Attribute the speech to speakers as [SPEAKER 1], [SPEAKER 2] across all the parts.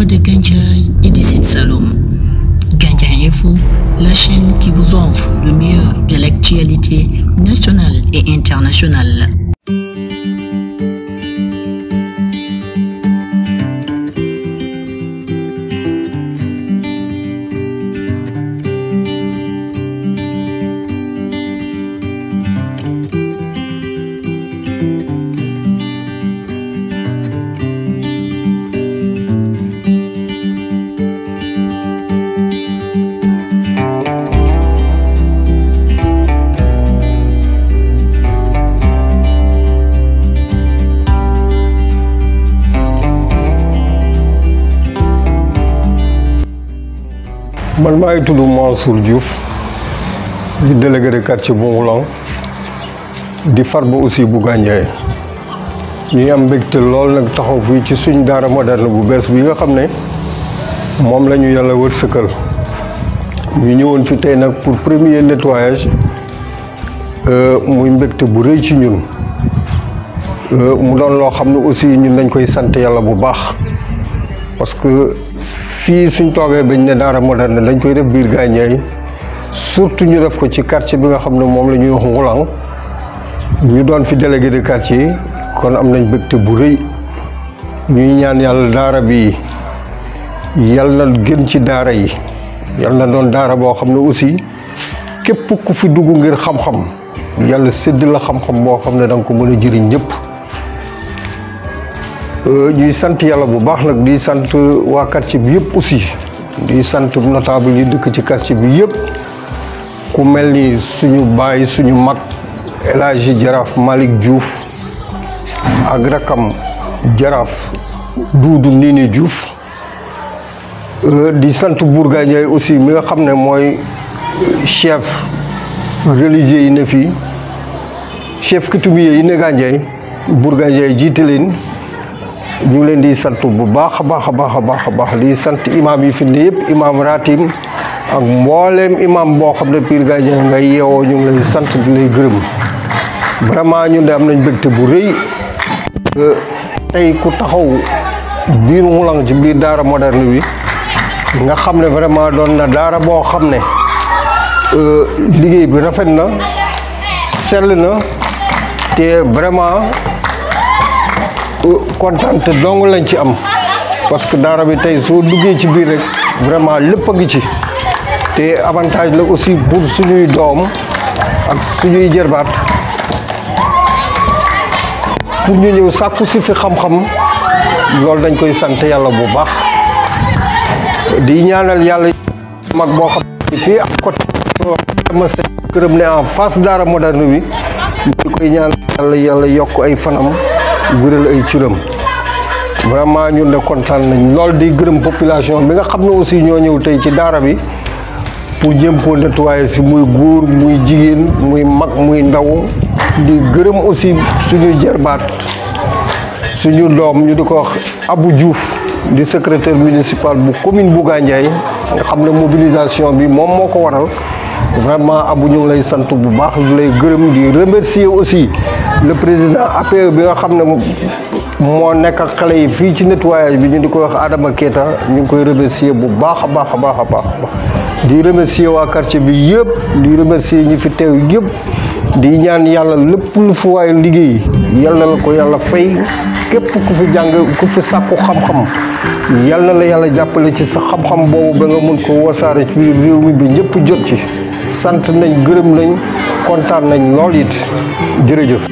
[SPEAKER 1] mois de Gandiaye et du Sine-Saloum. Gandiaye Info, la chaîne qui vous offre le meilleur de l'actualité nationale et internationale.
[SPEAKER 2] man maa ngi tudd Mansour Diouf di délégué de quartier bu Ngoulang di farba aussi bu Gandiaye ñuy am mbégte lool nag taxaw fii ci suñ daara moderne bu bees bi nga xam ne moom la ñu yàlla wërsëkal ñu ñëwoon fi tey nag pour premier nettoyage muy mbégte bu rëy ci ñun mu doon loo xam ne aussi ñun dañ koy sant yàlla bu baax parce que fii suñ toogee bañ ne daara moderne dañ koy def biir Gandiaye surtout ñu def ko ci quartier bi nga xam ne moom la ñuy wax Ngoulang ñu doon fi délégué de quartier kon am nañ mbégte bu rëy ñuy ñaan yàlla daara bi yal na gën ci daara yi yal na doon daara boo xam ne aussi képp ku fi dugg ngir xam-xam yàlla sédd la xam-xam boo xam ne da nga ko mën a jëriñ ñëpp ñuy sant yàlla bu baax nag di sant waa quartier bi yëpp aussi di sant notable yi dëkk ci quartier bi yëpp ku mel ni suñu baay suñu mag El Hadji Jaraaf Malick Diouf ak rakam Jaraaf Duudu Nini Diouf di sant Bour Gandiaye aussi mi nga xam ne mooy chef religieux yi ne fii chef coutumier yi ne Gandiaye Bour Gandiaye jiite leen ñu ngi leen di sant bu baax a baax a baax a baax a baax di sant imaam yi fi ne yëpp imaam ratim ak mbooleem imaam boo xam ne Pire Gandiaye nga yeewoo ñu ngi lay sant di lay gërëm vraiment ñun de am nañ mbégte bu rëy tey ku taxaw biir Ngoulang ci biir daara moderne bi nga xam ne vraiment doon na daara boo xam ne liggéey bi rafet na sell na te vraiment kontaan te dong lañ ci am parce que daara bi tey soo duggee ci biir rek vraiment lépp a ngi ci te avantage la aussi pour suñuy doom ak suñuy jërbaat pour ñu ñëw sàkku si fi xam-xam loolu dañ koy sant yàlla bu baax di ñaanal yàlla mag boo xam ne fii ak côté ma se këram ne en face daara moderne bi ñu koy ñaanal yàlla yàlla yokk ay fanam wéral ay ciram vraiment ñun de kontaan nañ lool di gërëm population bi nga xam ne aussi ñoo ñëw tey ci daara bi pour jéem koo nettoyer si muy góor muy jigéen muy mag muy ndaw di gërëm aussi suñu jerbaat suñu doom ñu di ko wax Abou Diouf di secrétaire municipal bu commune bu Gandiaye nga xam ne mobilisation bi moom moo ko waral vraiment Abou ñu ngi lay sant bu baax di lay gërëm di remercier aussi le président APE bi nga xam ne moo nekk ak xale yi fii ci nettoyage bi ñu di ko wax Adama Keita ñu ngi koy remercier bu baax a baax a baax a baax di remercier waa quartier bi yëpp di remercier ñi fi teew yëpp di ñaan yàlla lépp lu fi waay liggéey yal na la ko yàlla fay képp ku fi jàng ku fi sàkku xam-xam yal na la yàlla jàppale ci sa xam-xam boobu ba nga mun ko wasaare ci biir réew mi bi ñëpp jot ci sant nañ gërëm nañ kontaan nañ lool it jërëjëf.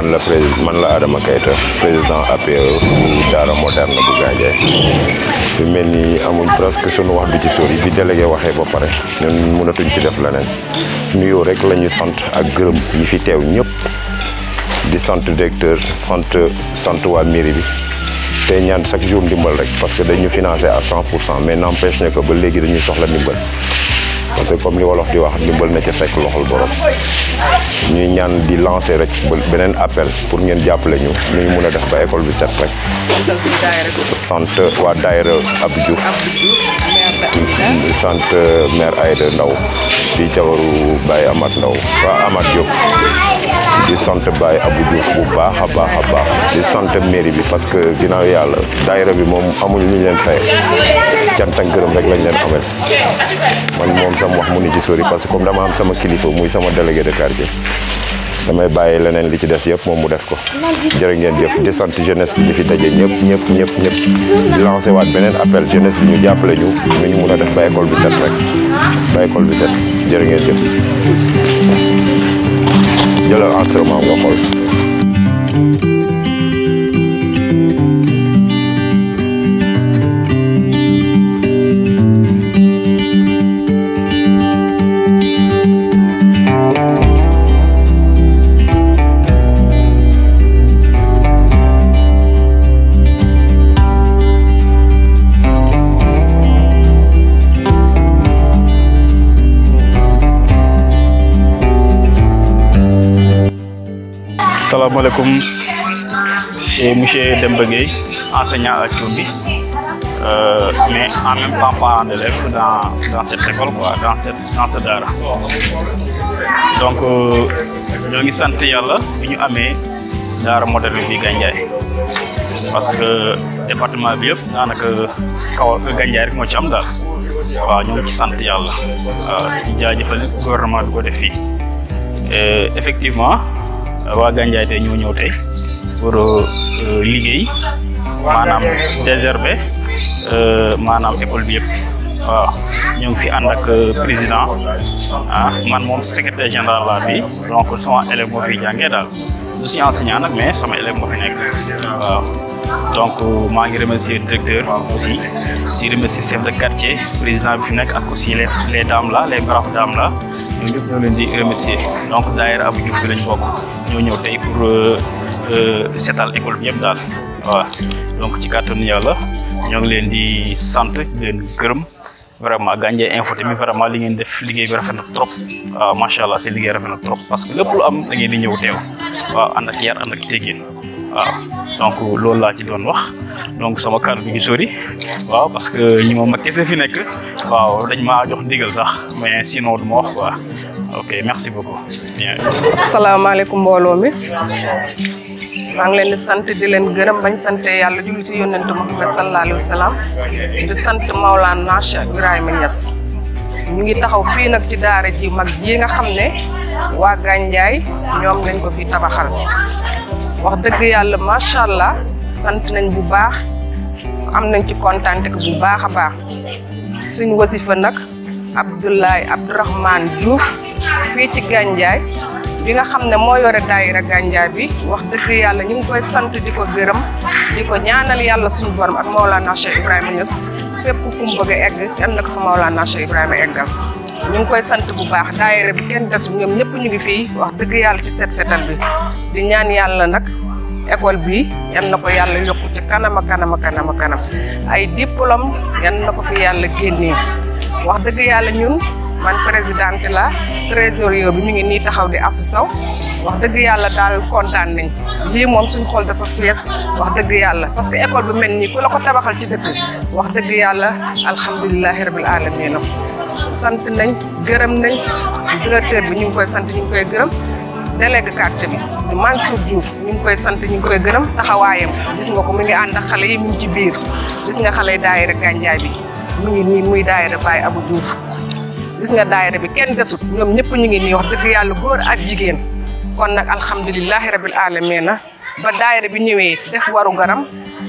[SPEAKER 3] man la président man la Adama Keita président APE bu Daara moderne bu Gandiaye fi mel ni amuñ presque sunu wax du ci sori bi délégué waxee ba pare ñun mënatuñ ci def leneen nuyoo rek la ñuy sant ak gërëm ñi fi teew ñëpp di sant directeur sant sant waa mairie bi te ñaan chaque jour ndimbal rek parce que dañu financé à cent pour cent mais n'empêche ne que ba léegi dañuy soxla ndimbal parce que comme li wolof di wax ndimbal na ca fekk loxol borom ñuy ñaan di lancer rek beneen appel pour ngeen jàppale ñu nu ñu mun a def ba école bi set rek sant waa daayira Abdou Diouf sant maire Aïda Ndaw di jawaru Baye Amath Ndaw waa Amath Diop di sant Baye Abdou Diouf bu baax a baax a baax di sant mairie bi parce que ginnaaw yàlla daayira bi moom amuñ lu ñu leen fay cant ak gërëm rek lañ leen amel man moom sama wax mu ni ci sori parce que comme dama am sama kilifa muy sama délégué de quartier damay bàyyi leneen li ci des yëpp moom mu def ko jërë ngeen jëf di sant jeunesse bi ñu fi daje ñëpp ñëpp ñëpp ñëpp di lancé waat beneen appel jeunesse bi ñu jàppale ñu nu ñu mun a def ba école bi set rek ba école bi set jërë ngeen jëf jëlal enregistrement nga xool
[SPEAKER 4] salaamaaleykum c'est monsieur Demba Gueye enseignant à Thioumbi euh, mais en même temps parent d'élève dans dans cette école quoi dans cette dans ce daara donc ñoo ngi sant yàlla bi ñu amee daara moderne bi Gandiaye parce que département bi yëpp daanaka kaw Gandiaye rek moo ci am daal waaw ñu ngi ci sant yàlla waaw ci jaajëfal gouvernement bi ko def fii effectivement waa Gandiaye tey ñoo ñëw tey pour liggéey maanaam désherber maanaam école bi yëpp waaw ñu ngi fi ànd ak président ah man moom secrétaire général laa bi donc sama élève moo fi jàngee daal du si enseignant nag mais sama élève moo fi nekk waaw donc maa ngi remercier directeur aussi di remercier chef de quartier président bi fi nekk ak aussi les les dames là les braves dames là ñoo ñëpp ñoo leen di remercier donc daayira Abdou Diouf bi lañ bokk ñoo ñëw tey pour setal école bi yëpp daal waaw donc ci kàttanu yàlla ñoo ngi leen di sant di leen gërëm vraiment Gandiaye info tamit vraiment li ngeen def liggéey bi rafet na trop waaw macha allah seen liggéey rafet na trop parce que lépp lu am da ngeen di ñëw teew waaw ànd ak yar ànd ak teggin waaw donc loolu laa ci doon wax donc sama kàddu bi ngi sori waaw parce que ñi moom ma kese fi nekk waaw dañ maa jox ndigal sax mais sinon du ma wax quoi ok merci beaucoup bien.
[SPEAKER 5] asalaamaaleykum mbooloo mi maa ngi leen di sant di leen gërëm bañ sante yàlla julli ci yónnent Muhammad sallallahu alayhi wa sallam di sant Maulana Cheikh Ibrahima Niass ñu ngi taxaw fii nag ci daara ji mag ji nga xam ne waa Gandiaye ñoom lañ ko fi tabaxal wax dëgg yàlla macha allah sant nañ bu baax am nañ ci kontaante bu baax a baax suñ wasifa nag Abdoulaye Abdourahmane Diouf fii ci Gandiaye bi nga xam ne moo yore daayira Gandiaye bi wax dëgg yàlla ñu ngi koy sant di ko gërëm di ko ñaanal yàlla suñu borom ak Maolana Cheikh Ibrahima Niass fépp fu mu bëgg a egg yal na ko fa Maolana Cheikh Ibrahima eggal ñu ngi koy sant bu baax daayira bi kenn desul ñoom ñëpp ñu ngi fii wax dëgg yàlla ci set setal bi di ñaan yàlla nag école bi yal na ko yàlla yokku ci kanam a kanam a kanam a kanam ay diplôme yal na ko fi yàlla génnee wax dëgg yàlla ñun man présidente la trésorier bi ñu ngi nii taxaw di asu saw wax dëgg yàlla daal kontaan nañ lii moom suñ xool dafa fees wax dëgg yàlla parce que école bi mel nii ku la ko tabaxal ci dëkk wax dëgg yàlla alhamdulilahi rabil alamina sant nañ gërëm nañ directeur bi ñu ngi koy sant ñu ngi koy gërëm délégué quartier bi di Mansour Diouf ñu ngi koy sant ñu ngi koy gërëm taxawaayam gis nga ko mu ngi ànd ak xale yi mu ngi ci biir gis nga xale yi daayira Gandiaye bi mu ngi nii muy daayira Baye Abou Diouf gis nga daayira bi kenn desut ñoom ñëpp ñu ngi nii wax dëgg yàlla góor ak jigéen kon nag alhamdulilahi rabil alamina ba daayira bi ñëwee def waru garam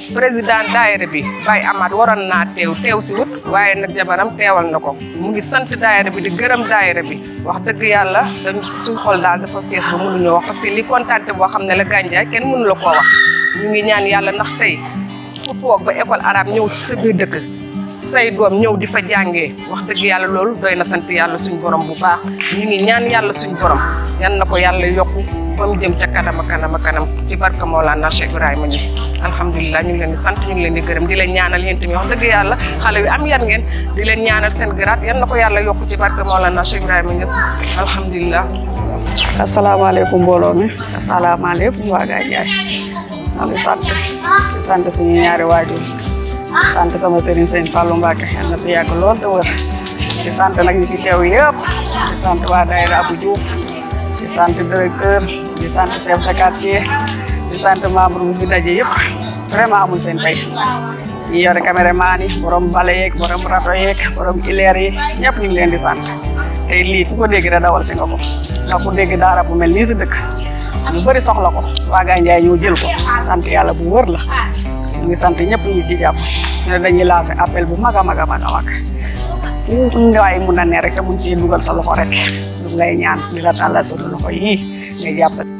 [SPEAKER 5] président daayira bi Baye Amath waroon naa teew teew si wut waaye nag jabaram teewal na ko mu ngi sant daayira bi di gërëm daayira bi wax dëgg yàlla dañ suñ xol daal dafa fees ba mënuñoo wax parce que li kontaante boo xam ne la gànjaay kenn mënu la koo wax ñu ngi ñaan yàlla ndax tey ku toog ba école arabe ñëw ci sa biir dëkk say doom ñëw di fa jàngee wax dëgg yàlla loolu doy na sant yàlla suñ borom bu baax ñu ngi ñaan yàlla suñ borom yan na ko yàlla yokku ba mu jëm ca kanam a kanam a kanam ci barka Mawlana Cheikh Ibrahima Niass alhamdulilah ñu ngi leen di sant ñu ngi leen di gërëm di leen ñaanal yéen tamit wax dëgg yàlla xale wi am yan ngeen di leen ñaanal seen garaat yan na ko yàlla yokku ci barka Mawlana Cheikh Ibrahima Niass alhamdulilah.
[SPEAKER 6] asalaamaaleykum mbooloo mi asalaamaaleykum waa Gandiaye maa ngi sant di sant suñu ñaari waajur di sant sama sëriñ sëñ Fallou Mbacke yal na fi yàgg lool te wër di sant nag ñi fi teew yëpp di sant waa daayira Abou Diouf di sant directeur di sant chef de quartier di sant membre bu fi daje yëpp vraiment amul seen fay ñi yore caméraman yi borom bale yeeg borom rato yeeg borom ileer yi ñëpp ñu ngi leen di sant tey lii ku ko dégg rek dawal si nga ko ndax ku dégg daara bu mel nii si dëkk ñu bëri soxla ko waa Gandiaye ñoo jël ko sant yàlla bu wër la ñu ngi sant ñëpp ñu ci jàpp ñu ne dañuy lancé appel bu mag a mag a mag a mag fu ngaay mun a ne rek te mun cee dugal sa loxo rek ñu ngay ñaan di la tàllal sa loxo yii nga jàpp